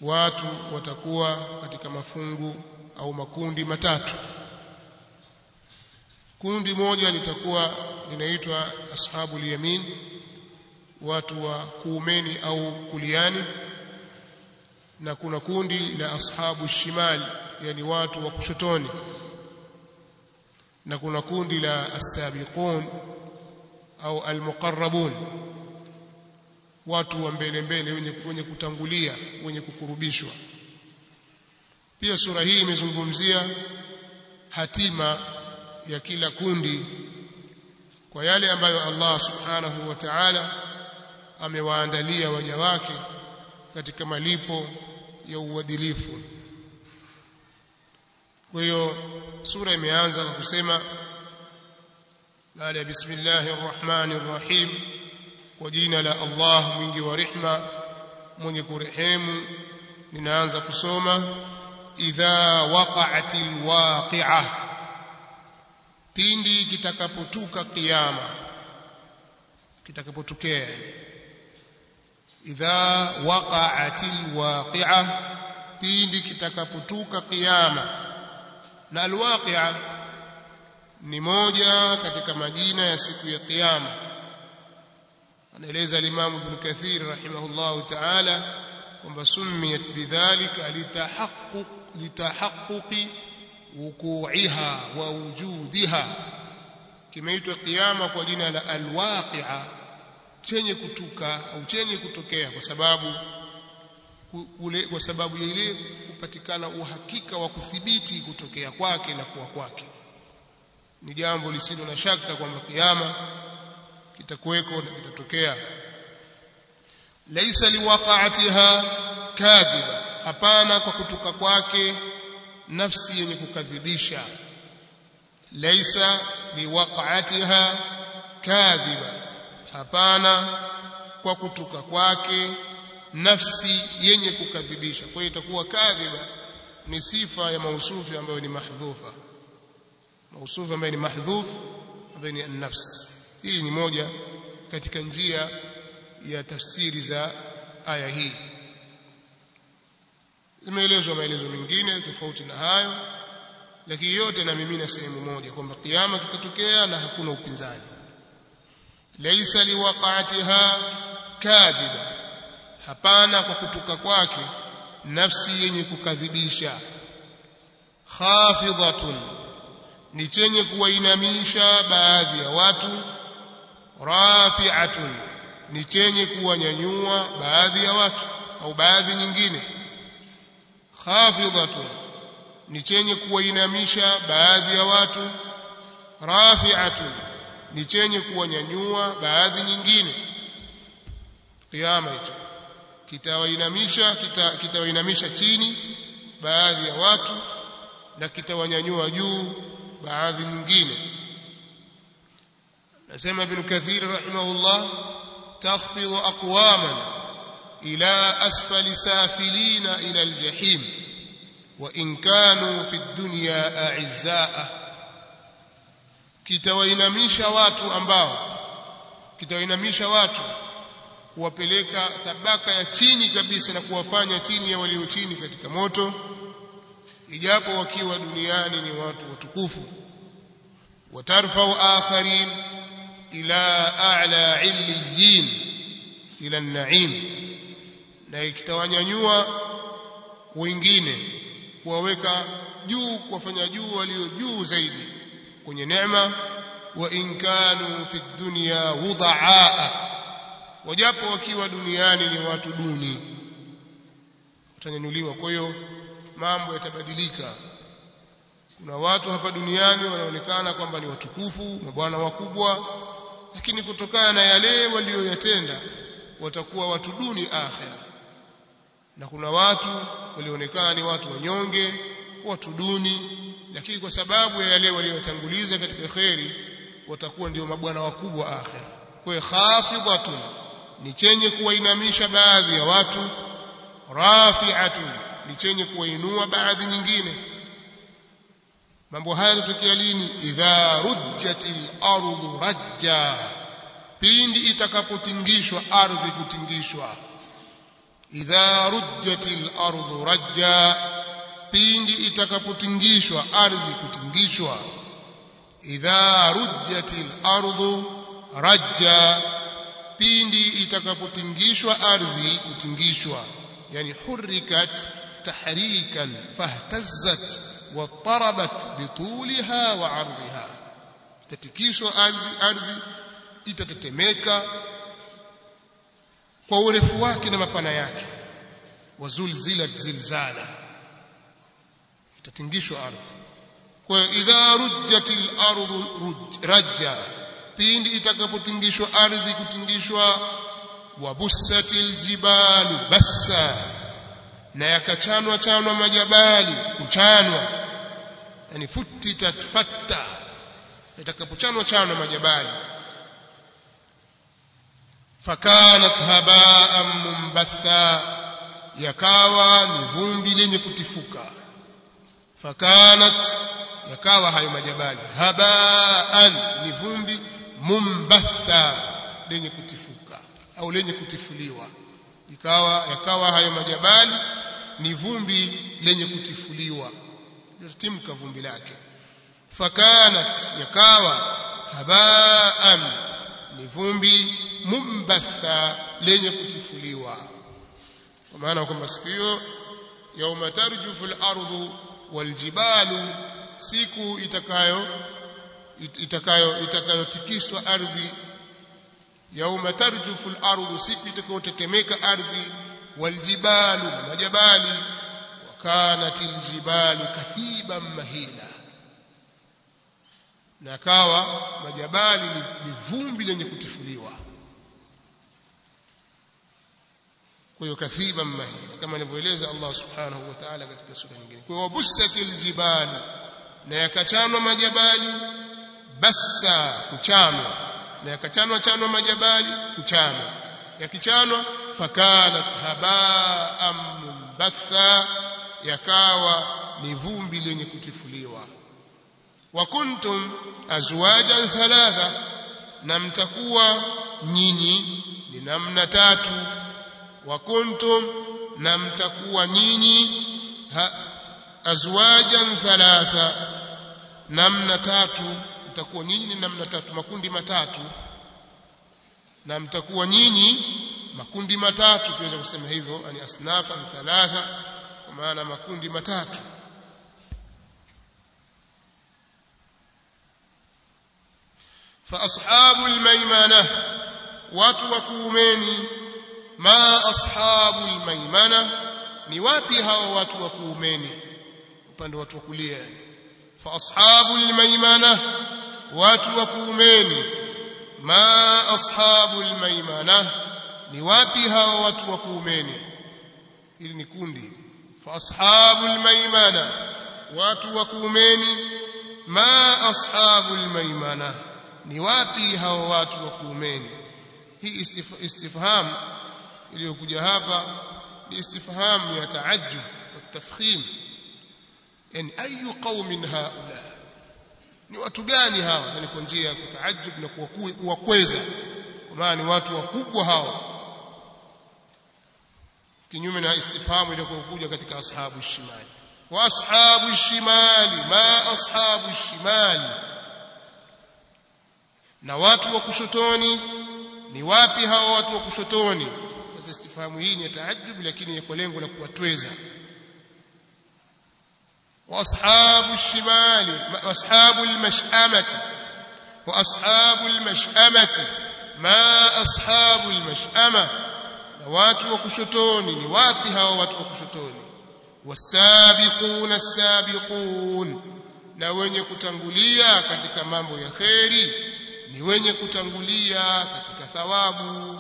watu watakuwa katika mafungu au makundi matatu kundi moja litakuwa linaitwa ashabul yamin watu wa kuumeni au kuliani na kuna kundi la ashabu shimali yani watu wa kushotoni na kuna kundi la as-sabiqun au al-muqarrabun watu wa mbele mbele wenye, wenye kutangulia wenye kukurubishwa pia sura hii imezungumzia hatima ya kila kundi kwa yale ambayo Allah subhanahu wa ta'ala amewaandalia waja wake katika malipo ya uadilifu kwa hiyo sura imeanza kwa kusema baada ya bismillahir rahmanir rahim kwa jina la Allah mwingi wa rehma mwenye kurehemu ninaanza kusoma idha waqa'atil waqi'ah pindi kitakapotuka kiyama kitakapotokea idha waqa'atil waqi'ah pindi kitakapotuka kiyama na alwaqi'a ni moja katika majina ya siku ya kiyama anaeleza al-Imam Ibn Kathir rahimahullah ta'ala kwamba sumiyat bidhalika litahaqquq litahaqquqi wuku'iha wa wujudiha kimeitwa kiyama kwa jina la alwaqi'a chenye kutuka au chenye kutokea kwa sababu kule kwa sababu ya ile kupatikana uhakika wa kuthibiti kutokea kwake na kuwa kwake ni jambo lisilo na shaka kwamba kiyama kitakuweko na kitatokea laisa liwaqa'atiha kadhiba hapana kwa kutuka kwake nafsi yenye kukadhibisha laisa liwaqa'atiha kadhiba hapana kwa kutuka kwake nafsi yenye kukadhibisha kwa hiyo itakuwa kadhiba ni sifa ya mausufi ambayo ni mahdhufa mausufi ambayo ni mahdhuf ambayo ni an-nafs hii ni moja katika njia ya tafsiri za aya hii zimeelezwa maelezo mengine tofauti na hayo lakini yote na mimi na sehemu moja kwamba kiyama kitatokea na hakuna upinzani laysa liwaqa'atiha kadhiba hapana kwa kutuka kwake nafsi yenye kukadhibisha khafidhatun ni chenye kuwainamisha baadhi ya watu rafi'atun ni chenye kuwanyanyua baadhi ya watu au baadhi nyingine khafidhatun ni chenye kuwainamisha baadhi ya watu rafi'atun ni chenye kuwanyanyua baadhi nyingine kiyama hicho kitawainamisha kitawainamisha kita chini baadhi ya watu na kitawanyanyua juu baadhi nyingine nasema ibn kathir rahimahullah takhfidu aqwaman ila asfali safilina ila aljahim wa in kanu fi dunya a'izza'a kitawainamisha watu ambao kitawainamisha watu kuwapeleka tabaka ya chini kabisa na kuwafanya chini ya walio chini katika moto ijapo wakiwa duniani ni watu watukufu watarfau akharin ila a'la illiyin ila an-na'im na ikitawanyanyua wengine kuwaweka juu kuwafanya juu walio juu zaidi kwenye neema wa in kanu fi dunya wudhaa wajapo wakiwa duniani ni watu duni watanyanyuliwa kwa hiyo mambo yatabadilika kuna watu hapa duniani wanaonekana kwamba ni watukufu mabwana wakubwa lakini kutokana na yale walioyatenda watakuwa watu duni akhira na kuna watu walioonekana ni watu wanyonge watu duni lakini kwa sababu ya yale waliotanguliza katika kheri watakuwa ndio mabwana wakubwa akhira kwa hiyo khafidhatun ni chenye kuwainamisha baadhi ya watu rafi'atun ni chenye kuwainua baadhi nyingine mambo haya yatokea lini idha rujjatil ardu rajja pindi itakapotingishwa ardhi kutingishwa idha rujjatil ardu rajja pindi itakapotingishwa ardhi kutingishwa idha rujjatil ardu rajja pindi itakapotingishwa ardhi kutingishwa yani hurrikat tahrikan fahtazzat wattarabat bituliha wa ardhiha itatikishwa ardhi ardhi itatetemeka kwa urefu wake na mapana yake wazulzilat zilzala itatingishwa ardhi kwa idha rujjatil ardu rajja pindi itakapotingishwa ardhi kutingishwa wabussatil jibalu bassa na yakachanwa chanwa majabali kuchanwa yani futitat fatta itakapochanwa chanwa majabali fakanat habaan mumbatha yakawa ni vumbi lenye kutifuka fakanat yakawa hayo majabali habaan ni vumbi mumbatha lenye kutifuka au lenye kutifuliwa ikawa yakawa hayo majabali ni vumbi lenye kutifuliwa timka vumbi lake fakanat yakawa habaan ni vumbi mumbatha lenye kutifuliwa kwa maana kwamba siku hiyo yauma tarjufu al-ardu waljibalu siku itakayo itakayo itakayotikiswa ardhi yauma tarjufu al-ardu siku itakayotetemeka ardhi waljibalu na majabali wakanat aljibalu kathiban mahila na kawa majabali ni, ni vumbi lenye kutifuliwa kwa hiyo kathiban mahila kama alivyoeleza Allah subhanahu wa ta'ala katika sura nyingine kwa hiyo bussatil jibalu na yakachanwa majabali bassa kuchanwa na yakachanwa chanwa majabali kuchanwa yakichanwa fakanat habaan mumbatha yakawa ni vumbi lenye kutifuliwa wa kuntum azwajan thalatha na mtakuwa nyinyi ni namna tatu wa kuntum na mtakuwa nyinyi azwajan thalatha namna tatu mtakuwa nyinyi ni namna tatu makundi matatu na mtakuwa nyinyi makundi matatu tuweza kusema hivyo ani asnafa thalatha kwa maana makundi matatu fa ashabu almaymana watu wa kuumeni ma ashabu almaymana ni wapi hao watu wa kuumeni upande watu wa kulia yani fa ashabu almaymana watu wa kuumeni ma ashabu almaymana ni wapi hao watu wa kuumeni hili ni kundi fa ashabu almaymana watu wa kuumeni ma ashabu almaymana ni wapi hao watu wa kuumeni hii istifham iliyokuja hapa ni istifham ya taajjub wa tafkhim yani ayu qaumin haula ni watu gani hawa yani kwa njia ya kutaajjub na kuwakweza kwa maana ni watu wakubwa hao kinyume na istifhamu iliyokuja katika ashabu shimali wa ashabu shimali ma ashabu shimali na watu wa kushotoni ni wapi hao watu wa kushotoni sasa istifhamu hii ni taajjub lakini kwa lengo la kuwatweza واصحاب الشمال واصحاب المشأمة واصحاب المشأمة ما اصحاب المشأمة na watu wa kushotoni ni wapi hao watu wa kushotoni wasabiquna sabiqun na wenye kutangulia katika mambo ya kheri ni wenye kutangulia katika thawabu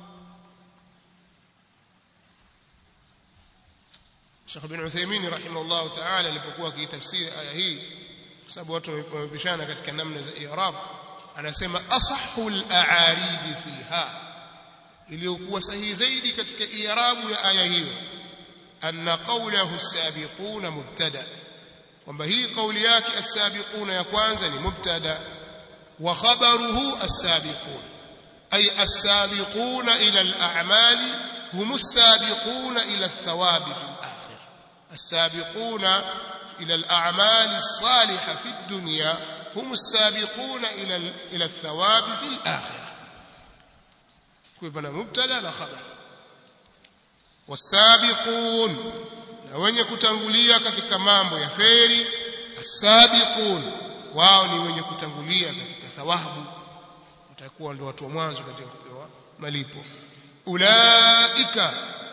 Sheikh bin Uthaymeen rahimahullah ta'ala alipokuwa akitafsiri aya hii kwa sababu watu wamepishana katika namna za i'rab anasema asahul a'arib fiha iliyokuwa sahihi zaidi katika i'rabu ya aya hiyo anna qawlahu as-sabiquna mubtada kwamba hii kauli yake as-sabiquna ya kwanza ni mubtada wa khabaruhu as-sabiqun ay as-sabiquna ila al-a'mali هم السابقون إلى الثواب في الآخرة السابقون إلى الأعمال الصالحة في الدنيا هم السابقون إلى إلى الثواب في الآخرة كنا مبتدا وخبر والسابقون na wenye kutangulia katika mambo ya kheri asabiqun wao ni wenye kutangulia katika thawabu watakuwa ndio watu wa mwanzo katika kupewa malipo ulaika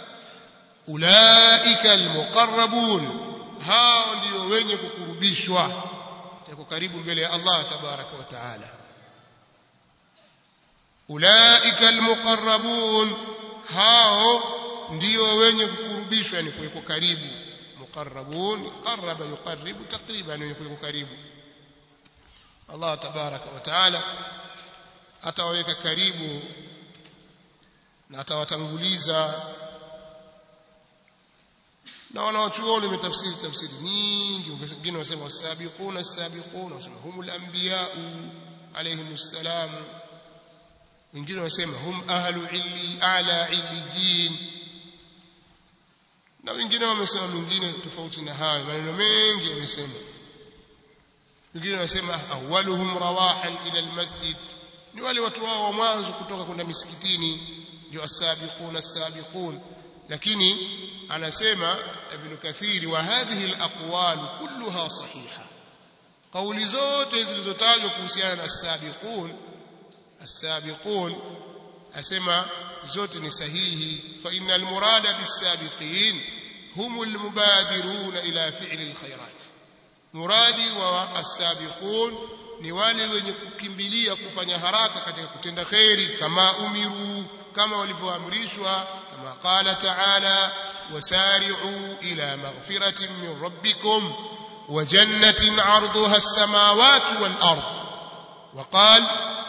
ulaika almuqarrabun hao ndio wenye kukurubishwa tako karibu mbele ya Allah tabaraka wa taala ulaika almuqarrabun hao ndio wenye kukurubishwa yani kuweko karibu muqarrabun qarraba yuqarribu takriban wenye kuweko karibu Allah tabaraka wa taala atawaweka karibu na atawatanguliza na wanawachuoni wametafsiri tafsiri nyingi wengine wasema wasabiquna as-sabiquna wasema humul anbiya alayhimus salam wengine wasema hum ahlu illi ala illijin na wengine wamesema mingine tofauti na hayo maneno mengi yamesema wengine wanasema awwaluhum rawahan ila almasjid ni wale watu wao wa mwanzo kutoka kwenda misikitini ndio asabiquna asabiqun lakini anasema ibn kathiri wa hadhihi alaqwal kulluha sahiha kauli zote zilizotajwa kuhusiana na asabiqun asabiqun asema zote ni sahihi fa innal murada bisabiqin hum almubadiruna ila fi'li alkhairat muradi wa asabiqun ni wale wenye kukimbilia kufanya haraka katika kutenda khairi kama umiru kama walivyoamrishwa kama qala ta'ala wasari'u ila maghfiratin min rabbikum wa jannatin 'arduha as-samawati wal ard وقال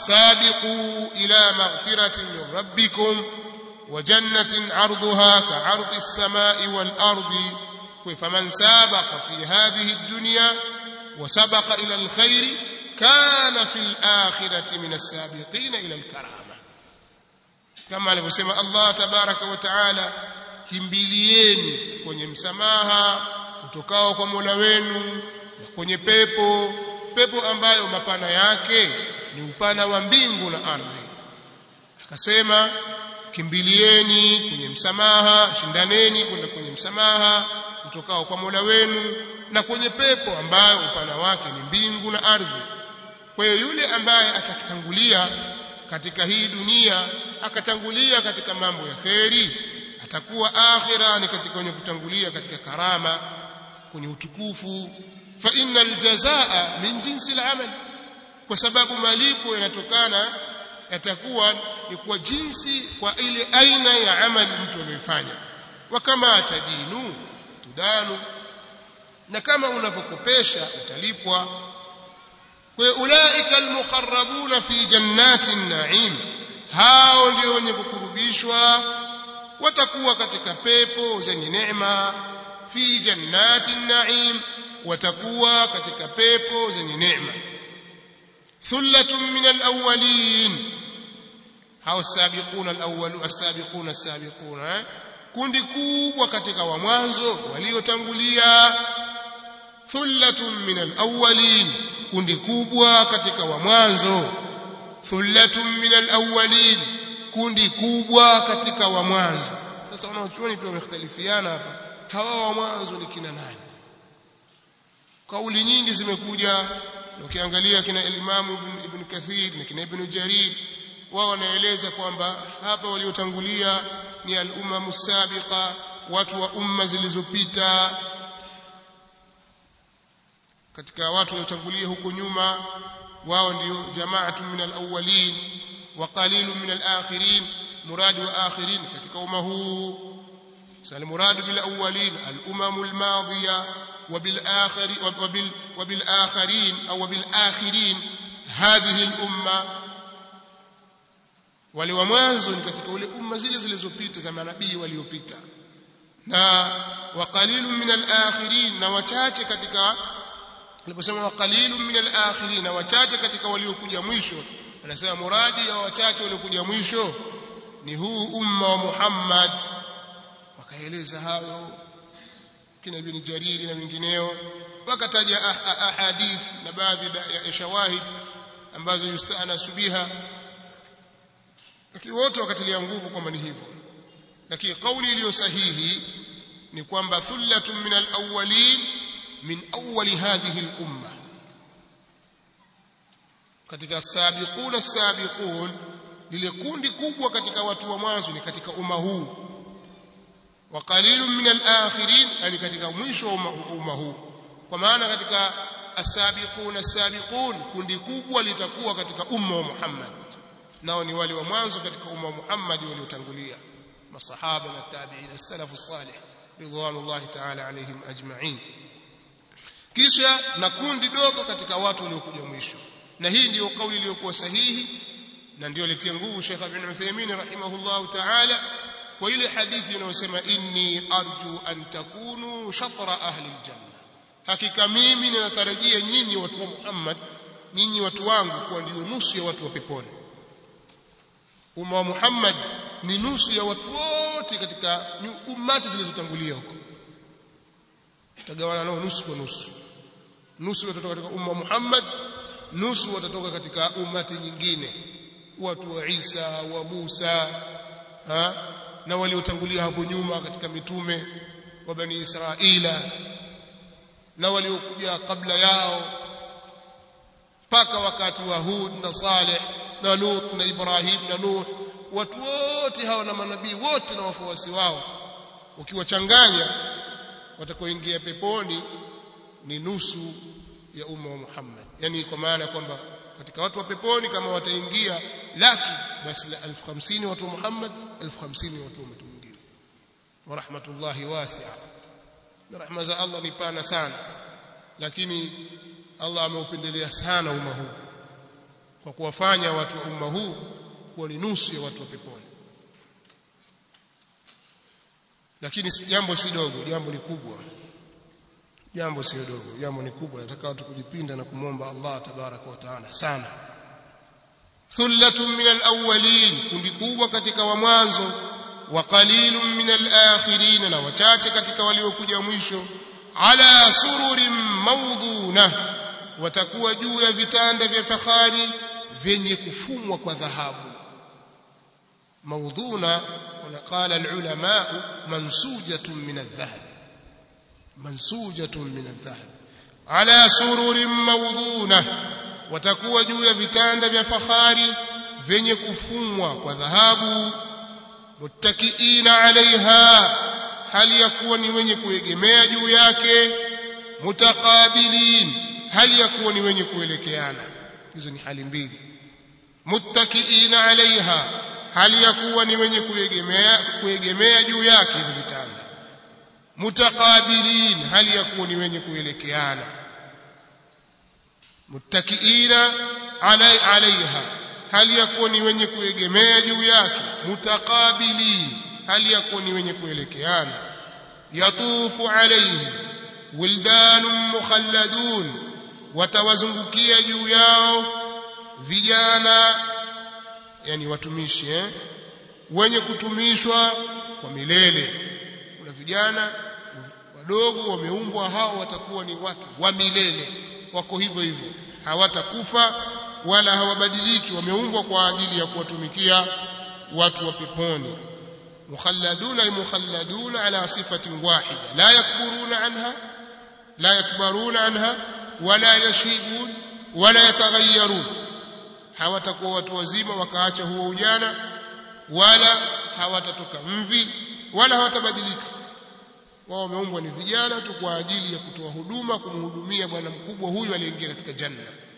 سابقوا إلى مغفرة من ربكم وجنة عرضها كعرض السماء والأرض فمن سابق في هذه الدنيا وسبق إلى الخير كان في الآخرة من السابقين إلى الكرامة كما alivyosema Allah tabaraka wa taala kimbilieni kwenye msamaha utokao kwa Mola wenu na kwenye pepo pepo ambayo mapana yake ni upana wa mbingu na ardhi akasema kimbilieni kwenye msamaha shindaneni kwenda kwenye msamaha utokao kwa Mola wenu na kwenye pepo ambayo upana wake ni mbingu na ardhi kwa hiyo yule ambaye atakitangulia katika hii dunia akatangulia katika mambo ya kheri atakuwa akhira ni katika wenye kutangulia katika karama kwenye utukufu fa innal jazaa min jinsi al-amal kwa sababu malipo yanatokana yatakuwa ni kwa jinsi kwa ile aina ya amali mtu aliyofanya wa kama tadinu tudanu na kama unavyokopesha utalipwa kwa ulaika almuqarrabuna fi jannati naim hao ndio wenye kukurubishwa watakuwa katika pepo zenye neema fi jannati naim watakuwa katika pepo zenye neema thullatun min alawwalin hao sabiquna alawwalu as-sabiquna as-sabiquna eh? kundi kubwa katika wa mwanzo waliotangulia thullatun min alawwalin kundi kubwa katika wa mwanzo thullatun min alawwalin kundi kubwa katika wa mwanzo sasa wanaochuoni pia wamekhtalifiana hapa hawa wa mwanzo ni kina nani kauli nyingi zimekuja ukiangalia kina Imam ibn, ibn Kathir na kina Ibn Jarir wao wanaeleza kwamba hapa waliotangulia ni al-umam sabiqa watu wa umma zilizopita katika watu waliotangulia huko nyuma wao ndio jamaatu min al-awwalin wa qalilun min al-akhirin muradi wa akhirin katika umma huu sal muradu bil awwalin al-umam al-madiya وبالآخر وبال وبالآخرين أو وبالآخرين هذه الأمة wale wa mwanzo ni katika ule umma zile zilizopita za manabii waliopita na waqalilu min al-akhirin na wachache katika aliposema waqalilu min al-akhirin na wachache katika waliokuja mwisho anasema muradi ya wachache waliokuja mwisho ni huu umma wa Muhammad akaeleza hayo kina ibn jariri na wengineo wakataja ahadith na baadhi ya shawahid ambazo yustanasu biha lakini wote wakatilia nguvu kwamba ni hivyo lakini kauli iliyo sahihi ni kwamba thullatun min alawwalin min awwali hadhihi al-umma katika sabiquna sabiqun lile kundi kubwa katika watu wa mwanzo ni katika umma huu wa qalilun min al-akhirin yani katika mwisho wa umma huu kwa maana katika as-sabiquna as-sabiqun kundi kubwa litakuwa katika umma wa Muhammad nao ni wale wa mwanzo katika umma wa Muhammad waliotangulia masahaba na tabi'in as-salafu salih ridwanullahi ta'ala alayhim ajma'in kisha na kundi dogo katika watu waliokuja mwisho na hii ndiyo kauli iliyokuwa sahihi na ndiyo litia nguvu Sheikh Ibn Uthaymeen rahimahullah ta'ala kwa ile hadithi inayosema inni arju an takunu shatra ahli aljanna hakika mimi ninatarajia nyinyi watu wa Muhammad nyinyi watu wangu kuwa ndio nusu ya watu wa peponi umma wa Muhammad ni nusu ya watu wote katika ummati zilizotangulia huko tutagawana nao nusu kwa nusu nusu watatoka katika umma wa Muhammad nusu watatoka katika ummati nyingine watu wa Isa wa Musa ha? na waliotangulia hapo nyuma katika mitume wa bani Israila na waliokuja kabla yao mpaka wakati wa Hud na Saleh na Lut na Ibrahim na Nuh watu wote hawa na manabii wote na wafuasi wao ukiwachanganya watakaoingia peponi ni nusu ya umma wa Muhammad yani kwa maana kwamba katika watu wa peponi kama wataingia laki basi la 1050 watu wa Muhammad 1050 watu wa mtu mwingine wa rahmatullahi wasi'a na rahma za Allah ni pana sana lakini Allah ameupendelea sana umma huu kwa kuwafanya watu wa umma huu kuwa ni nusu ya watu wa peponi lakini jambo si dogo jambo ni kubwa jambo sio dogo jambo ni kubwa nataka watu kujipinda na kumwomba Allah tabaraka wa taala sana thullatun min alawwalin kundi kubwa katika wa mwanzo wa qalilun min alakhirin na wachache katika waliokuja mwisho ala sururin mawduna watakuwa juu ya vitanda vya fahari vyenye kufumwa kwa dhahabu mawduna wanaqala alulama mansujatun min aldhahab mansujatun min aldhahab ala sururin mawduna watakuwa juu ya vitanda vya fahari vyenye kufumwa kwa dhahabu muttakiina alaiha hali ya kuwa ni wenye kuegemea juu yake mutaqabilin hali ya kuwa ni wenye kuelekeana hizo ni hali mbili muttakiina alaiha hali ya kuwa ni wenye kuegemea kuegemea juu yake hivi vitanda mutaqabilin hali ya kuwa ni wenye kuelekeana muttakiina alaiha hali ya kuwa ni wenye kuegemea juu yake mutaqabilin hali ya kuwa ni wenye kuelekeana yatufu alaihim wildanun mukhalladun watawazungukia juu yao vijana yani watumishi eh? wenye kutumishwa kwa milele kuna vijana wadogo wameumbwa hao watakuwa ni watu wa milele wako hivyo hivyo hawatakufa wala hawabadiliki wameumbwa kwa ajili ya kuwatumikia watu wa peponi مخلدون أي مخلدون على صفة واحدة لا يكبرون عنها لا يكبرون عنها ولا يشيبون ولا يتغيرون hawatakuwa watu wazima wakaacha huo ujana wala hawatatoka mvi wala hawatabadilika wao wameumbwa ni vijana tu kwa ajili ya kutoa huduma kumhudumia bwana mkubwa huyu aliyeingia katika janna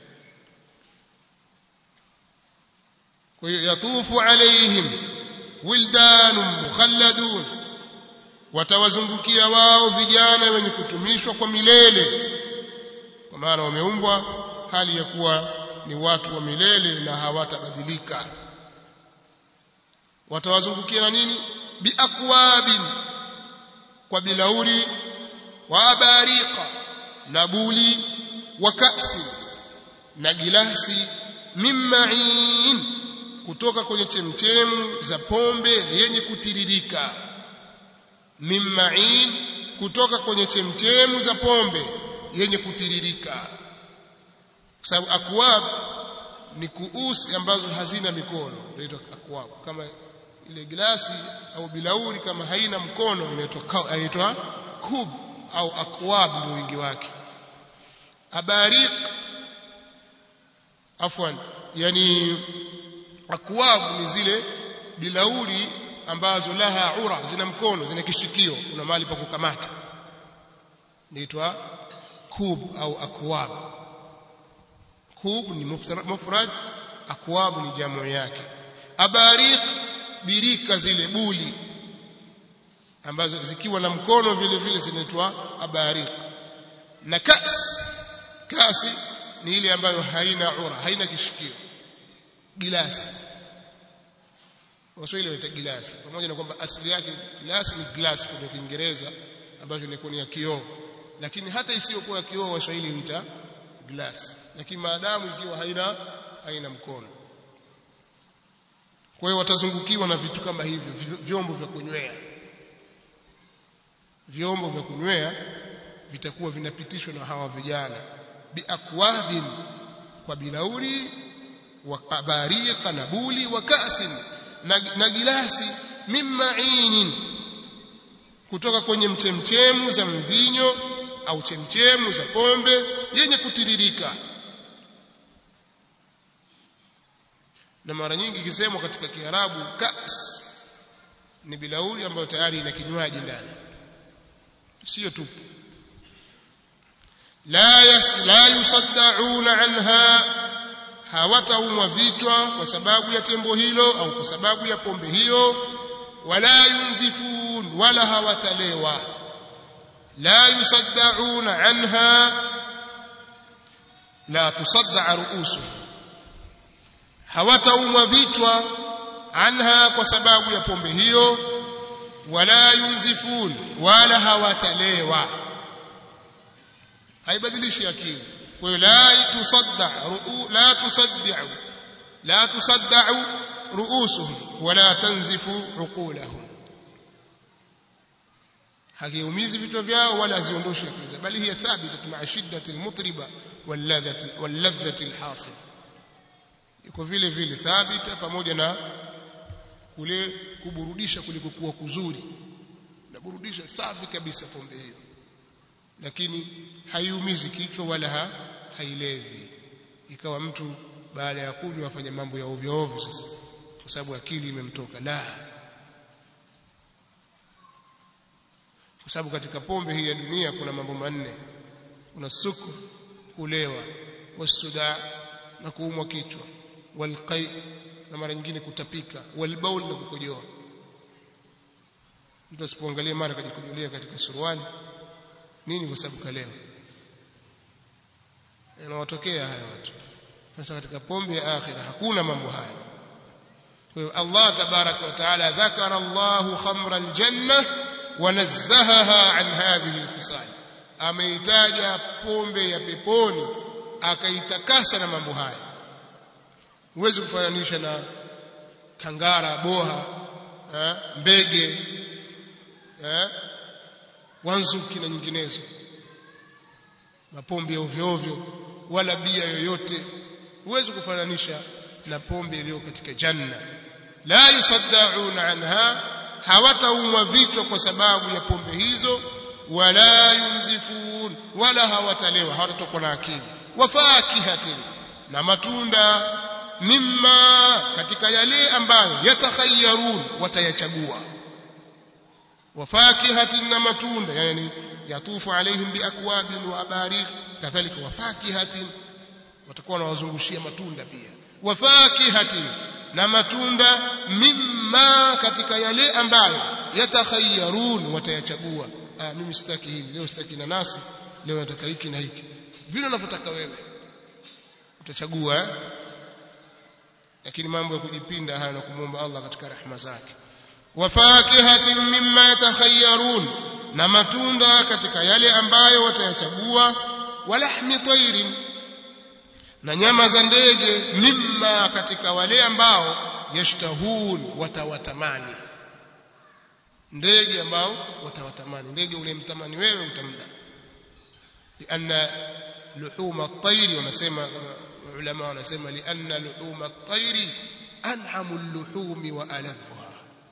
kwa hiyo yatufu alaihim wildanun mukhalladun watawazungukia wao vijana wenye kutumishwa kwa milele kwa maana wameumbwa hali ya kuwa ni watu wa milele na hawatabadilika watawazungukia na nini biakwabin kwa bilauri wa abariqa na buli wa kasi na gilasi mimma'in kutoka kwenye chemchemu za pombe yenye kutiririka mimma'in kutoka kwenye chemchemu za pombe yenye kutiririka kwa sababu akwab ni kuusi ambazo hazina mikono inaitwa akwab kama ile glasi au bilauri kama haina mkono inaitwa inaitwa kub au akwab ndio wingi wake abariq afwan yani akwab ni zile bilauri ambazo laha ura zina mkono zina kishikio kuna mahali pa kukamata inaitwa kub au akwab kub ni mufrad akwab ni jamu yake abariq birika zile buli ambazo zikiwa na mkono vile vile zinaitwa abariq na kas kasi ni ile ambayo haina ura haina kishikio gilasi Waswahili wanaita gilasi pamoja na kwamba asili yake gilasi ni glass kwa Kiingereza ambacho ilikuwa ni ya kioo lakini hata isiyokuwa ya kioo Waswahili huita glass lakini maadamu ikiwa haina haina mkono kwa hiyo watazungukiwa na vitu kama hivyo vyombo vya kunywea vyombo vya kunywea vitakuwa vinapitishwa na hawa vijana biakwabin kwa bilauri wa abariqa na buli wa kasin na, na gilasi mimmainin kutoka kwenye mchemchemu za mvinyo au chemchemu za pombe yenye kutiririka na mara nyingi ikisemwa katika kiarabu kas ni bilauri ambayo tayari ina kinywaji ndani sio tupu la yas, la yusaddauna anha hawataumwa vichwa kwa sababu ya tembo hilo au kwa sababu ya pombe hiyo wala yunzifun wala hawatalewa la yusaddauna anha la tusadda ruusu hawataumwa vichwa anha kwa sababu ya pombe hiyo wala yunzifun wala hawatalewa haibadilishi akili kwa hiyo la tusadda la tusaddi'u la tusadda'u ru'usuhum wala tanzifu uqulahum hakiumizi vichwa vyao wala haziondoshi akili zao bali hiya thabita ma'a shiddati almutriba walladhati walladhati alhasil iko vile vile thabita pamoja na kule kuburudisha kuliko kuwa kuzuri na burudisha safi kabisa pombe hiyo lakini haiumizi kichwa wala ha, hailevi ikawa mtu baada ya kunywa afanya mambo ya ovyo ovyo sasa kwa sababu akili imemtoka la kwa sababu katika pombe hii ya dunia kuna mambo manne kuna suku kulewa wasuda na kuumwa kichwa walqai na mara nyingine kutapika walbaul na kukojoa mtu asipoangalia mara kajikujulia katika suruali nini kwa sababu kalewa yanawatokea haya watu sasa katika pombe ya akhira hakuna mambo haya kwa hiyo Allah tabaraka wa taala dhakara Allahu khamra aljanna wa nazzahaha an hadhihi alkhisal ameitaja pombe ya peponi akaitakasa na mambo haya huwezi kufananisha na kangara boha eh, mbege eh, wanzuki na nyinginezo mapombe ya ovyo ovyo wala bia yoyote huwezi kufananisha na pombe iliyo katika janna la yusaddauna anha hawataumwa vichwa kwa sababu ya pombe hizo wala yunzifun wala hawatalewa hawatatokwa na akili wafakihatin na matunda mimma katika yale ambayo yatakhayyarun watayachagua wafakihatin na matunda yani yatufu alaihim biakwabin wa abarik kadhalika wafakihatin watakuwa wanawazungushia matunda pia wafakihatin na matunda mimma katika yale ambayo yatakhayyarun watayachagua ah mimi sitaki hili leo sitaki nanasi leo nataka hiki na hiki vile unavyotaka wewe utachagua eh? lakini mambo ya kujipinda haya na kumwomba Allah katika rehema zake wafakihatin mimma yatakhayyarun na matunda katika yale ambayo watayachagua walahmi tairin na nyama za ndege mimma katika wale ambao yashtahun watawatamani ndege ambao watawatamani ndege unemtamani wewe utamda lianna luhuma at-tayri wanasema ulama wanasema lianna luhuma at-tayri an'amu al-luhumi wa aladhuha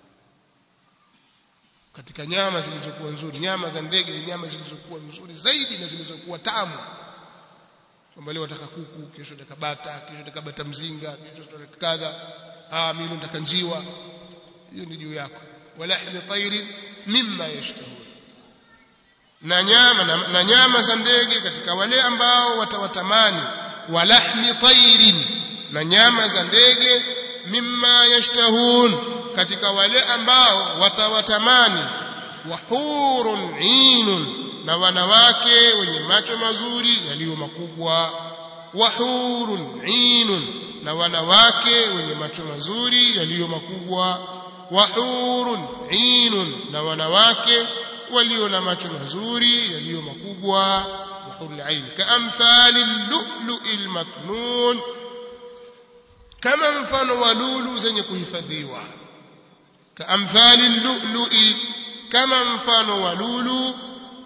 katika nyama zilizokuwa nzuri nyama za ndege ni nyama zilizokuwa nzuri zaidi na zilizokuwa tamu kwamba leo nataka kuku kesho nataka bata kesho nataka bata mzinga kesho nataka kadha ah mimi nataka njiwa hiyo ni juu yako walahmi tayri mimma yashtahun na nyama na, na nyama za ndege katika wale ambao watawatamani walahmi tayrin na nyama za ndege mimma yashtahun katika wale ambao watawatamani wahurun inun na wanawake wenye macho mazuri yaliyo makubwa wahurun inun na wanawake wenye macho mazuri yaliyo makubwa wahurun inun na wanawake walio na macho mazuri yaliyo makubwa wahurul ain kaamthali lu'lu'il maknun kama mfano wa lulu zenye kuhifadhiwa kaamthali lu'lu'i kama mfano wa lulu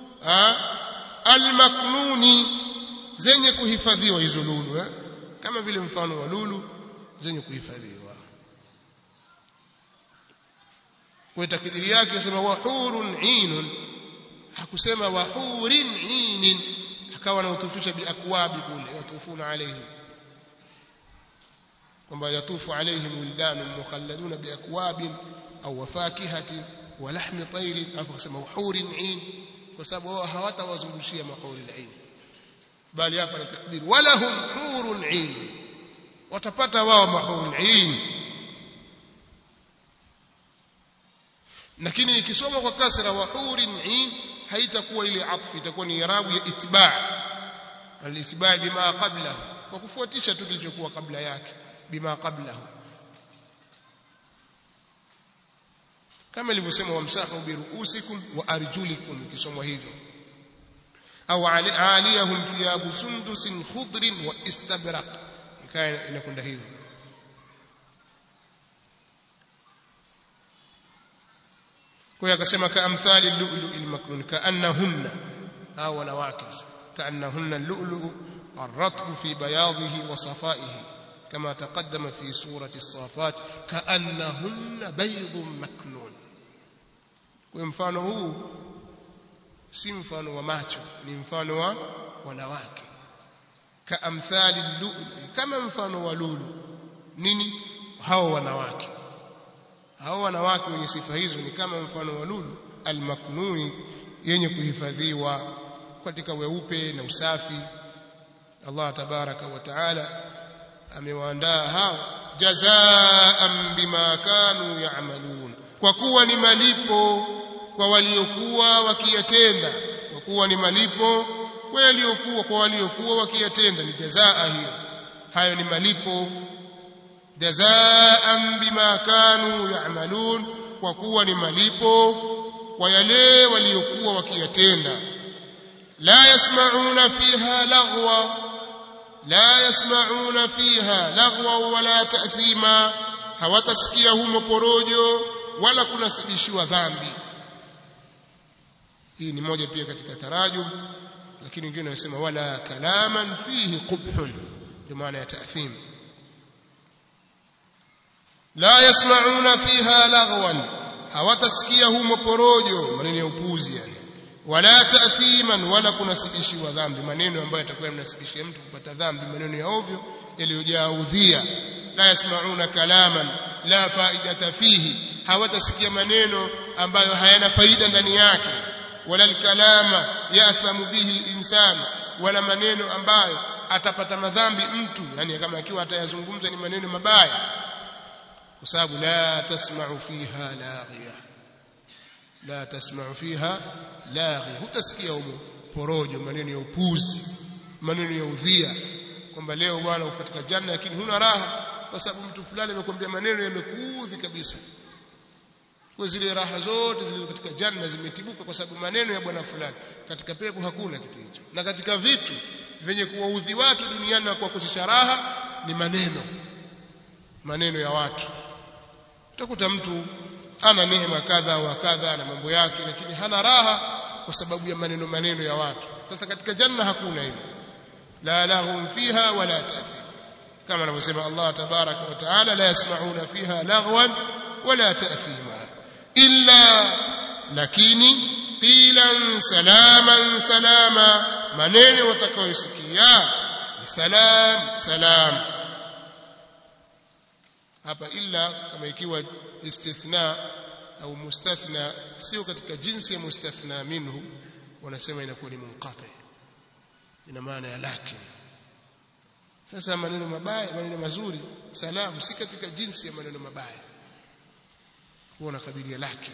almaknuni zenye kuhifadhiwa hizo lulu eh? kama vile mfano wa lulu zenye kuhifadhiwa kwa takdiri yake anasema wahurun inun hakusema wahurin inin akawa anautufisha biakwabi kule yatufuna alaihim kwamba yatufu alaihim wildanun mukhalladuna biakwabin au wafakihatin wa lahmi tayrin afu akasema wahurin in kwa sababu wao hawatawazungushia mahuri al-ain bali hapa ni takdir walahum hurun ain watapata wao mahuri al-ain lakini ikisoma kwa kasra wa hurin ain haitakuwa ile atfu itakuwa ni irabu ya itba' al-itba' bima qablahu kwa kufuatisha tu kilichokuwa kabla yake bima qablahu kama ilivyosema wamsahu biruusikum wa arjulikum ikisomwa hivyo au aliyahum thiyabu sundusin khudrin wa istabraq ikawa inakwenda hivyo kwa hiyo akasema kaamthali lu'lu'il maknun kaannahunna au wanawake kaannahunna al-lu'lu'u الرطب في بياضه وصفائه كما تقدم في سورة الصافات كأنهن بيض مكنون kwa mfano huu si mfano wa macho ni mfano wa wanawake kaamthali lulu kama mfano wa lulu nini hao wanawake hao wanawake wenye sifa hizo ni kama mfano wa lulu almaknuni yenye kuhifadhiwa katika weupe na usafi Allah tabaraka wa taala amewaandaa hao jazaan bima kanu ya'malun kwa kuwa ni malipo kwa waliokuwa wakiyatenda kwa kuwa ni malipo kwa waliokuwa kwa waliokuwa wakiyatenda ni jazaa hiyo hayo ni malipo jazaan bima kanu ya'malun kwa kuwa ni malipo kwa yale waliokuwa wakiyatenda la yasma'una fiha laghwa la yasma'una fiha laghwa wala ta'thima hawatasikia humo porojo wala kunasibishiwa dhambi hii ni moja pia katika tarajum lakini wengine wanasema wala kalaman fihi qubhun kwa maana ya ta'thim la yasma'una fiha laghwan hawatasikia humo porojo maneno ya upuzi yani wala ta'thiman wala kunasibishiwa dhambi maneno ambayo yatakuwa yanasibishia mtu kupata dhambi maneno ya ovyo yaliyojaa udhia la yasma'una kalaman la faidata fihi hawatasikia maneno ambayo hayana faida ndani yake wala alkalama yathamu bihi alinsan wala maneno ambayo atapata madhambi mtu yani kama akiwa atayazungumza ni maneno mabaya kwa sababu la tasma'u fiha laghiya la tasma'u fiha laghiya hutasikia humo porojo maneno ya upuzi maneno ya udhia kwamba leo bwana uko katika janna lakini huna raha kwa sababu mtu fulani amekwambia maneno yamekuudhi kabisa kwa zile raha zote zilizo katika janna zimetibuka kwa sababu maneno ya bwana fulani katika pepo hakuna kitu hicho na katika vitu vyenye kuwaudhi watu duniani na kuwakosesha raha ni maneno maneno ya watu utakuta mtu ana neema kadha wa kadha na mambo yake lakini hana raha kwa sababu ya maneno maneno ya watu sasa katika janna hakuna hilo la lahum fiha wala ta'thim kama anavyosema Allah tabaraka wa taala la yasma'una fiha laghwan wala ta'thima illa lakini qilan salaman salama maneno watakayosikia ni salam salam hapa illa kama ikiwa istithna au mustathna sio katika jinsi ya mustathna minhu wanasema inakuwa ni munqati ina maana ya lakin sasa maneno mabaya maneno mazuri salamu si katika jinsi ya maneno mabaya huwa nakadiria lakin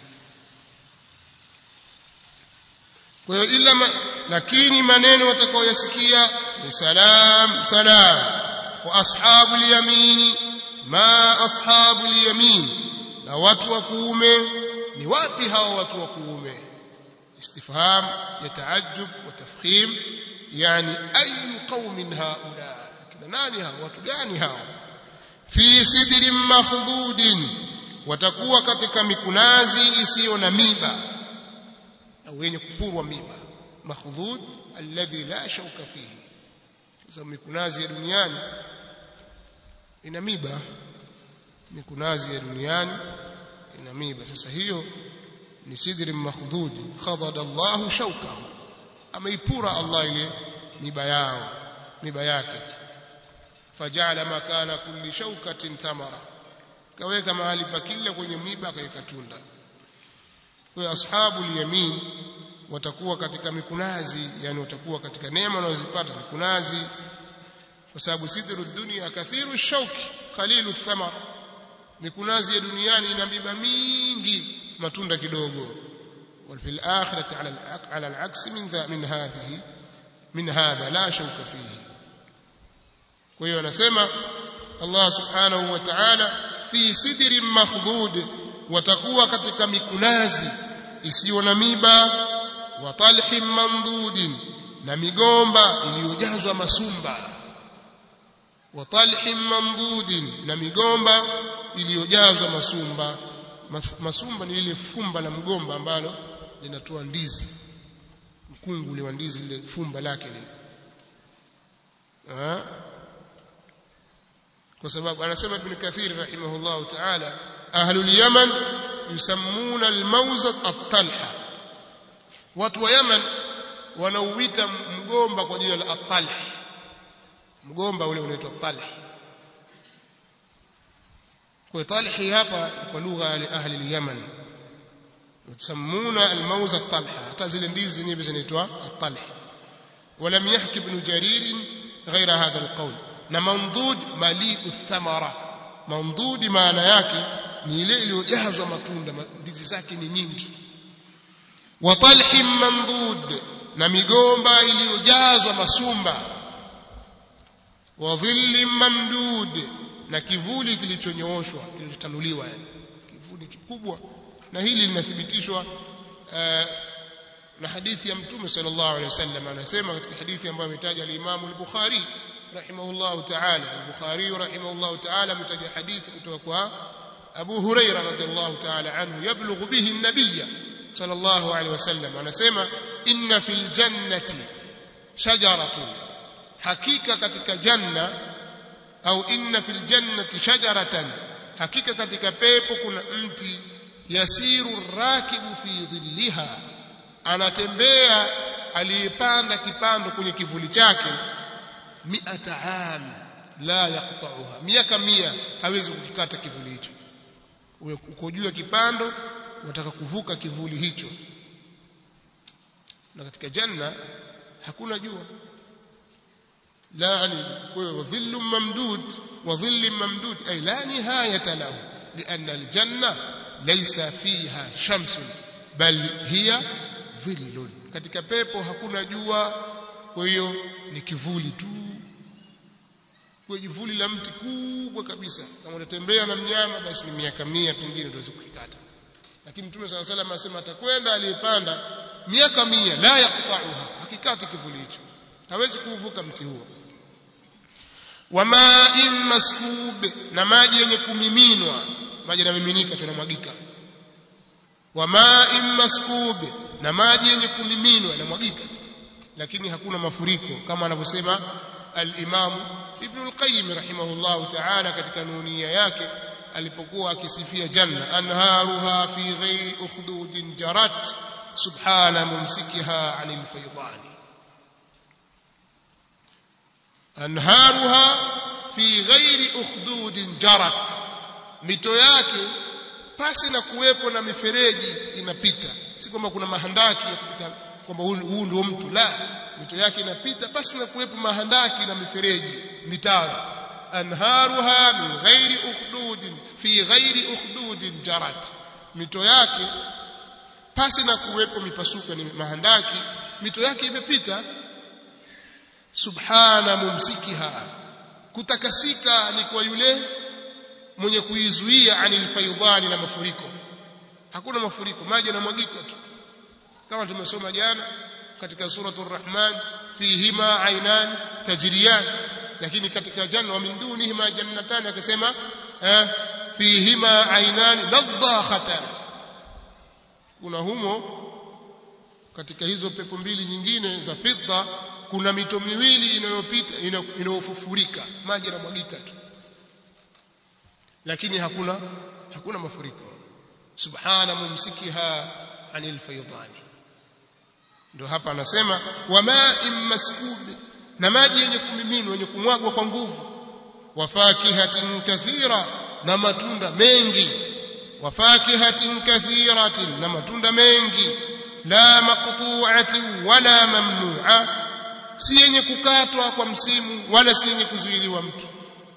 kwa hiyo ila ma, lakini maneno watakaoyasikia ni salam salam wa ashabul yamini ma ashabul yamin na watu wa kuume ni wapi hao watu wa kuume istifham ya taajjub wa tafkhim yani ayu qaumin haula kina nani hao watu gani hao fi sidrin makhdudin watakuwa katika mikunazi isiyo na miba au wenye kupurwa miba makhdud alladhi la shauka fihi sasa mikunazi ya duniani ina miba mikunazi ya duniani ina miba sasa hiyo ni sidri makhdud khadada Allah shaukahu ameipura Allah ile miba yao miba yake fajala makana kulli shaukatin thamara kaweka mahali pa kila kwenye miba akaweka tunda kwa ashabul yamin watakuwa katika mikunazi yani watakuwa katika neema wanazozipata mikunazi kwa sababu sidru dunia kathiru shauki qalilu thamar mikunazi ya duniani ina miba mingi matunda kidogo وفي الآخرة على على العكس من ذا من هذه من هذا لا شوك فيه kwa hiyo anasema Allah subhanahu wa ta'ala fi sidrin makhdud watakuwa katika mikunazi isiyo na miba wa talhin mamdudin na migomba iliyojazwa masumba wa talhin mamdudin na migomba iliyojazwa masumba masumba ni lile fumba la mgomba ambalo linatoa ndizi mkungu ule wa ndizi lile fumba lake lile kwa sababu anasema ibn kathir rahimahullah ta'ala ahlul yaman yusammuna almawza at-talha watu wa yaman wanauita mgomba kwa jina la at-talh mgomba ule unaitwa talh kwa talhi hapa kwa lugha ya ahli al-yaman yusammuna almawza at-talha hata zile ndizi zenyewe zinaitwa at-talh ولم يحكي ابن جرير غير هذا القول na mamdud maliu thamara mamdudi maana yake ni ile iliyojazwa matunda ndizi zake ni nyingi wa talhim mamdud na migomba iliyojazwa masumba wa dhillim mamdud na kivuli kilichonyooshwa kilichotanuliwa yani kivuli kikubwa na hili linathibitishwa uh, na hadithi ya mtume sallallahu alaihi wasallam anasema katika hadithi ambayo ametaja al-Imam al-Bukhari رحمه الله تعالى البخاري رحمه الله تعالى متجه حديث kutoka أبو هريرة رضي الله تعالى عنه يبلغ به النبي صلى الله عليه وسلم anasema inna fil jannati shajaratun hakika katika janna au inna fil jannati shajaratan hakika katika pepo kuna mti yasiru rakibu fi dhilliha anatembea aliyepanda kipando kwenye kivuli chake mi'ata am la yaqta'uha miaka mia hawezi kukikata kivuli hicho uko juu ya kipando unataka kuvuka kivuli hicho na katika janna hakuna jua la yani kwa dhillu mamdud wa dhillu mamdud ay la nihayata lahu لأن الجنة ليس فيها شمس بل هي ظل katika pepo hakuna jua kwa hiyo ni kivuli tu kwa kivuli la mti kubwa kabisa kama unatembea na mnyama basi ni miaka mia pengine utaweza kukikata lakini mtume sala salam anasema atakwenda aliyepanda miaka mia la yaqta'uha hakikati kivuli hicho hawezi kuvuka mti huo wama'in maskub na maji yenye kumiminwa maji yanamiminika tunamwagika wa ma'in maskub na maji yenye kumiminwa yanamwagika lakini hakuna mafuriko kama anavyosema al-Imam Ibn al-Qayyim rahimahullah ta'ala katika nunia yake alipokuwa akisifia janna anharuha fi ghairi ukhdudin jarat subhana mumsikiha 'anil faydani anharuha fi ghairi ukhdudin jarat mito yake pasi na kuwepo na mifereji inapita si kwamba kuna mahandaki ya kupita kwamba huu ndio mtu la mito yake inapita pasi na kuwepo mahandaki na mifereji mitaro anharuha min ghairi ukhdudin fi ghairi ukhdudin jarat mito yake pasi na kuwepo mipasuko ni mahandaki mito yake imepita subhana mumsikiha kutakasika ni kwa yule mwenye kuizuia anil faidhani na mafuriko hakuna mafuriko maji yanamwagika tu kama tumesoma jana katika suratul rahman fihima ainan tajriyan lakini katika janna wa min dunihima jannatan akasema eh, fihima ainan nadhakhatan kuna humo katika hizo pepo mbili nyingine za fidda kuna mito miwili inayopita inayofufurika maji yanamwagika tu lakini hakuna hakuna mafuriko subhana mumsikiha anil faydani ndio hapa anasema wama'in maskub na maji yenye kumiminwa yenye kumwagwa kwa nguvu wafakihatin kathira na matunda mengi wafakihatin kathiratin na matunda mengi la maqtu'atin wala mamnu'a si yenye kukatwa kwa msimu wala si yenye kuzuiliwa mtu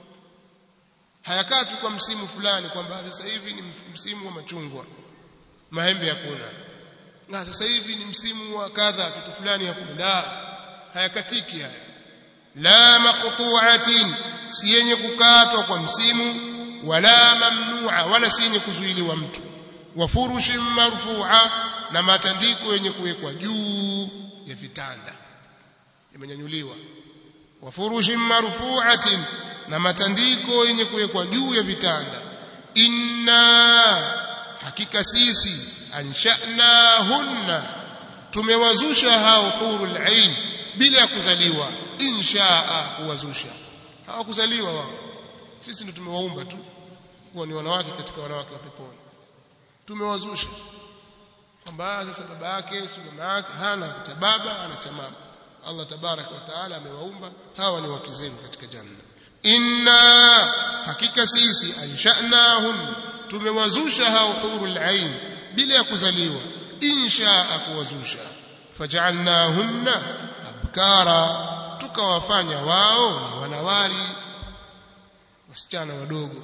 hayakatwi kwa msimu fulani kwamba sasa hivi ni msimu wa machungwa maembe hakuna na sasa hivi ni msimu wa kadha kitu fulani hakuna la hayakatiki haya la maqtu'atin si yenye kukatwa kwa msimu wala mamnu'a wala si yenye kuzuiliwa mtu wa furushin marfu'a na matandiko yenye kuwekwa juu ya vitanda yamenyanyuliwa wa furushin marfu'atin na matandiko yenye kuwekwa juu ya vitanda inna hakika sisi anshanahunna tumewazusha hao hurul ain bila ya kuzaliwa inshaa kuwazusha hawakuzaliwa wao sisi ndio tumewaumba tu kuwa ni wanawake katika wanawake wa peponi tumewazusha kwamba sasa baba yake si mama yake hana cha baba ana cha mama Allah tabarak wa taala amewaumba hawa ni wake zenu katika janna inna hakika sisi anshanahun tumewazusha hao hurul ain bila ya kuzaliwa insha kuwazusha faj'alnahunna abkara tukawafanya wao ni wanawali wasichana wadogo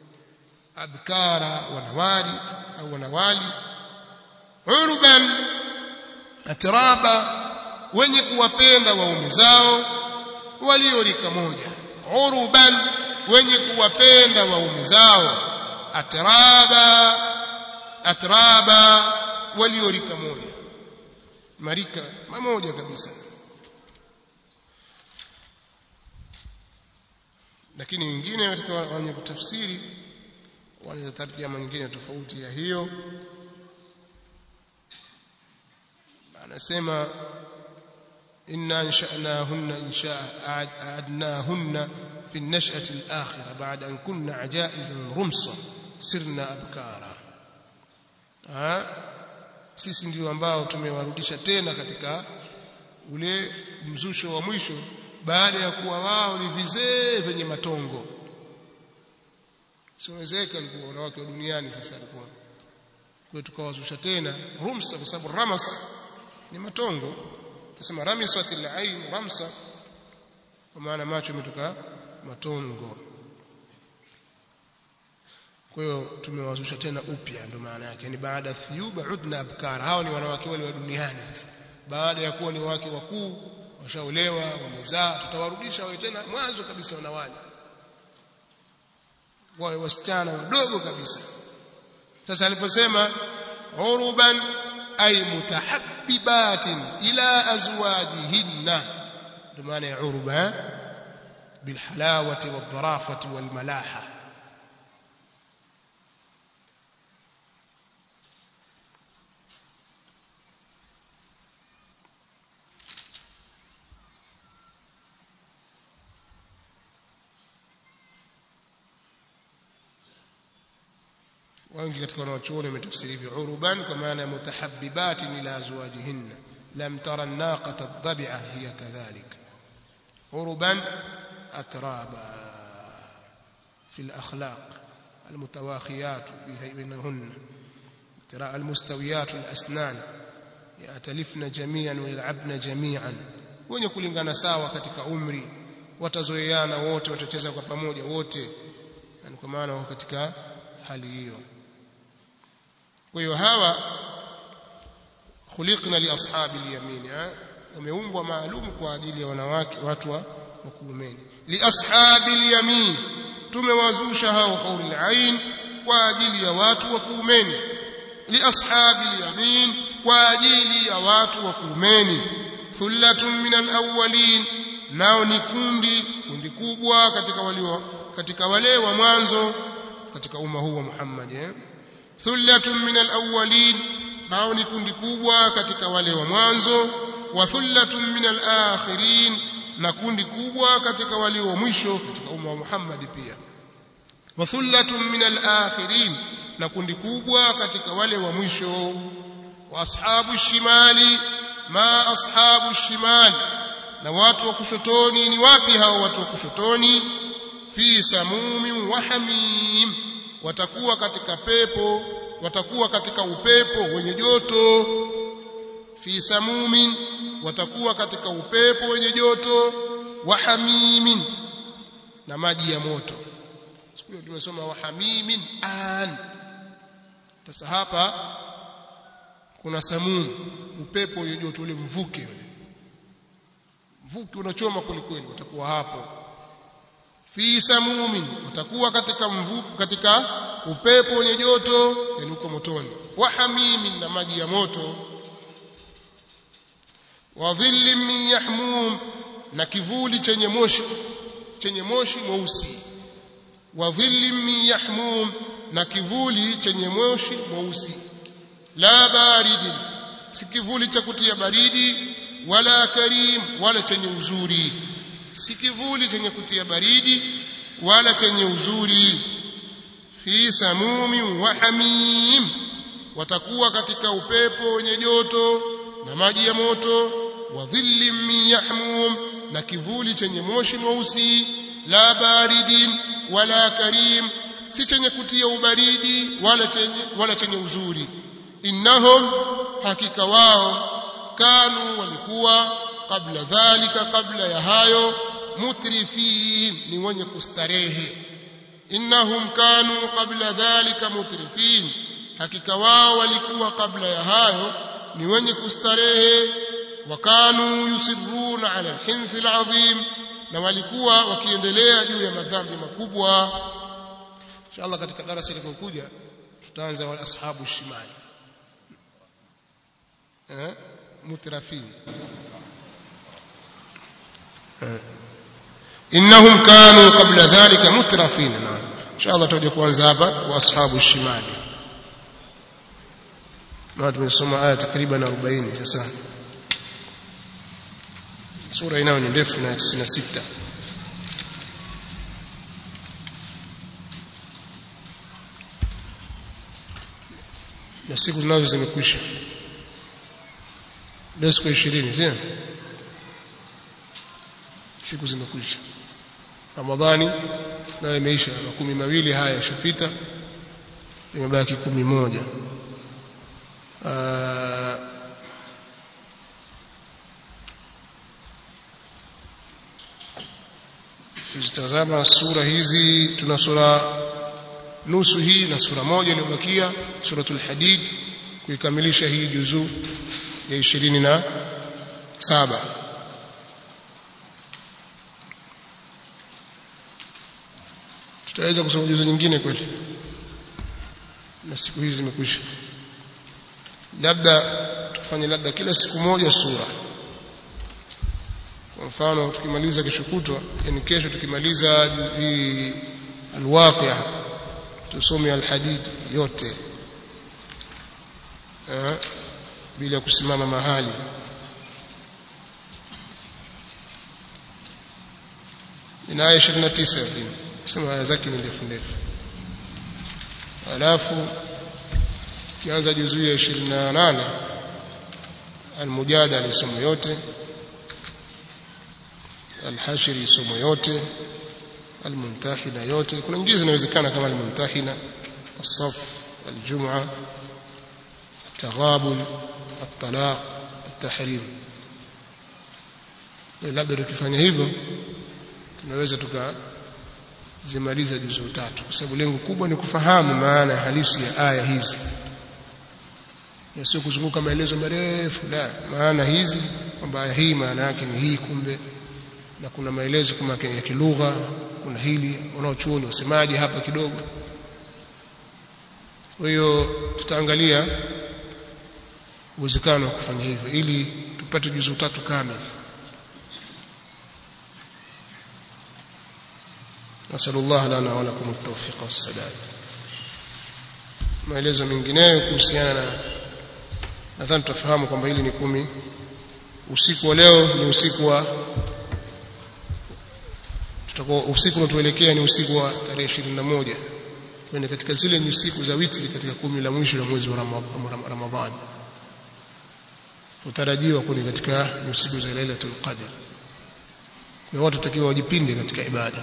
abkara wanawali au wanawali urban atraba wenye kuwapenda waume zao waliorika moja uruban wenye kuwapenda waume zao atraba atraba waliorika moja marika mamoja kabisa lakini wengine katika wenye kutafsiri wanaweza tarjama nyingine tofauti ya hiyo anasema إنا أنشأناهن إنشاء أعدناهن في النشأة الآخرة بعد أن كن عجائزا رمصا سرنا أبكارا sisi ndio ambao tumewarudisha tena katika ule mzusho wa mwisho baada ya kuwa wao ni vizee vyenye matongo siwezeka alikuwa wanawake wa duniani sasa alikuwa kwa tukawazusha tena rumsa kwa sababu ramas ni matongo tusema ramisat al-ain ramsa kwa maana macho yametoka matongo kwa hiyo tumewazusha tena upya ndio maana yake yani baada thiyuba udna abkar hao ni wanawake wale wa duniani sasa baada ya kuwa ni wake wakuu washaolewa wamezaa tutawarudisha wawe tena mwanzo kabisa wanawali wawe wasichana wadogo kabisa sasa aliposema uruban ay mutahabbibatin ila azwajihinna ndio maana ya urba bilhalawati wadharafati walmalaha wengi katika wanawachuoni wametafsiri hivyo uruban kwa maana ya mutahabbibatin ila azwajihinna lam tara an-naqata ad-dabi'a hiya kadhalik uruban atraba fi al-akhlaq المتواخيات بينهن ترى المستويات الأسنان يأتلفن جميعا ويلعبن جميعا wenye kulingana sawa katika umri watazoeana wote watacheza kwa pamoja wote yani kwa maana wako katika hali hiyo kwa hiyo hawa khuliqna li ashabi al-yamin wameumbwa maalum kwa ajili ya wanawake watu wa kuumeni li ashabi al-yamin tumewazusha hao qaulul ain kwa ajili ya watu wa kuumeni li ashabi al-yamin kwa ajili ya watu wa kuumeni thullatun min al-awwalin nao ni kundi kundi kubwa katika walio katika wale wa mwanzo katika umma huu wa Muhammad eh thullatun min al-awwalin nao ni kundi kubwa katika wale wa mwanzo wa thullatun min al-akhirin na kundi kubwa katika walio wa mwisho katika umma wa Muhammad pia wa thullatun min al-akhirin na kundi kubwa katika wale wa mwisho wa ashabu shimali ma ashabu shimali na watu wa kushotoni ni wapi hao watu wa kushotoni fi samumin wa hamim watakuwa katika pepo watakuwa katika upepo wenye joto fi samumin watakuwa katika upepo wenye joto wa hamimin na maji ya moto siku hiyo tumesoma wa hamimin an sasa hapa kuna samum upepo wenye joto ule mvuke ule mvuke unachoma kwelikweli utakuwa hapo fi samumin utakuwa katika mvuke katika upepo wenye joto yani uko motoni wa hamimin na maji ya moto wa dhillin min yahmum na kivuli chenye moshi chenye moshi mweusi wa dhillin min yahmum na kivuli chenye moshi mweusi la baridin si kivuli cha kutia baridi wala karim wala chenye uzuri si kivuli chenye kutia baridi wala chenye uzuri fi samumi wa hamim watakuwa katika upepo wenye joto na maji ya moto wa dhillim min yahmum na kivuli chenye moshi mweusi la baridin wala karim si chenye kutia ubaridi wala chenye wala chenye uzuri innahum hakika wao kanu walikuwa kabla dhalika kabla ya hayo mutrifin ni wenye kustarehe innahum kanu qabla dhalika mutrifin hakika wao walikuwa kabla ya hayo ni wenye kustarehe wakanu yusirruna ala alhinth alazim na walikuwa wakiendelea juu ya madhambi makubwa inshallah katika darasa litakokuja tutaanza wal ashabu shimali eh mutrafin eh innahum kanu qabla dhalika mutrafin naam inshallah tutaje kuanza hapa wa ashabu shimali na tumesoma aya takriban 40 sasa sura inayo ni ndefu na 96 na siku zinazo zimekwisha leo siku 20 sio siku zimekwisha ramadhani nayo imeisha makumi mawili haya yashapita imebaki kumi moja tazama sura hizi tuna sura nusu hii na sura moja iliyobakia suratul hadid kuikamilisha hii juzuu ya ishirini na saba tutaweza kusoma juzu nyingine kweli na siku hizi zimekwisha labda tufanye labda kila siku moja sura kwa mfano tukimaliza kesho kutwa yani kesho tukimaliza hii alwaqia tusome alhadid yote eh, bila kusimama mahali ina aya 29 sema aya zake ni ndefu ndefu alafu kianza juzuu ya 28 almujadala isomo yote alhashri isomo yote almuntahina yote kuna nyingine zinawezekana kama almuntahina الصف الجمعة التغابن الطلاق التحريم labda tukifanya hivyo tunaweza tukazimaliza juzuu tatu kwa sababu lengo kubwa ni kufahamu maana halisi ya aya hizi na sio kuzunguka maelezo marefu la maana hizi kwamba aya hii maana yake ni hii kumbe na kuna maelezo kama ya kilugha kuna hili wanaochuoni wasemaje hapa kidogo kwa hiyo tutaangalia uwezekano wa kufanya hivyo ili tupate juzuu tatu kamili نسأل الله لنا ولكم التوفيق والسداد maelezo mengineyo kuhusiana na nadhani tutafahamu kwamba hili ni kumi usiku wa leo ni usiku wa tutakuwa usiku unatuelekea ni usiku wa tarehe 21 kwani katika zile ni usiku za witri katika kumi la mwisho la mwezi wa Ramadhani utarajiwa kuni katika usiku za Lailatul Qadr kwa watu takiwa wajipinde katika ibada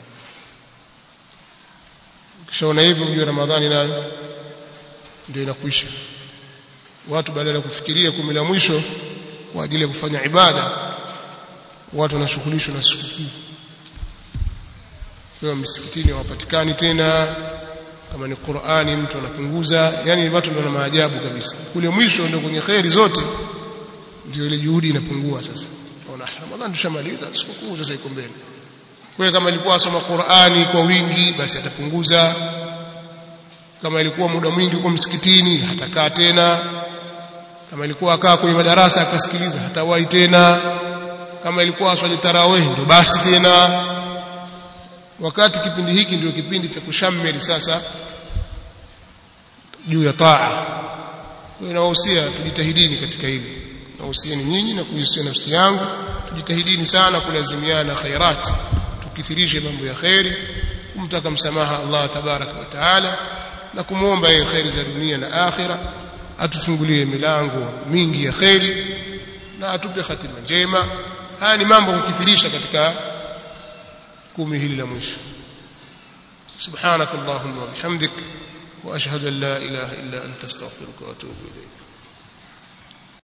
kishaona hivyo ujue Ramadhani nayo ndio inakwisha watu badala ya kufikiria kumi la mwisho kwa ajili ya kufanya ibada watu wanashughulishwa na sikukuu kwa misikitini hawapatikani tena kama ni Qur'ani mtu anapunguza yani watu ndio na maajabu kabisa kule mwisho ndio kwenye khairi zote ndio ile juhudi inapungua sasa ona Ramadhani tushamaliza sikukuu sasa iko mbele kwa kama ilikuwa asoma Qur'ani kwa wingi basi atapunguza kama ilikuwa muda mwingi huko msikitini hatakaa tena kama ilikuwa akaa kwenye madarasa akasikiliza hatawahi tena kama ilikuwa aswali tarawih ndio basi tena wakati kipindi hiki ndio kipindi cha kushamiri sasa juu ya taa kwa inawahusia tujitahidini katika hili nahusieni nyinyi na kuhusia nafsi yangu tujitahidini sana kulazimiana khairat tukithirishe mambo ya khairi kumtaka msamaha Allah tabaraka wa taala na kumwomba yeye khairi za dunia na akhira atufungulie milango mingi ya khairi na atupe hatima njema haya ni mambo kukithirisha katika kumi hili la mwisho سبحانك اللهم وبحمدك واشهد ان لا اله الا انت استغفرك واتوب اليك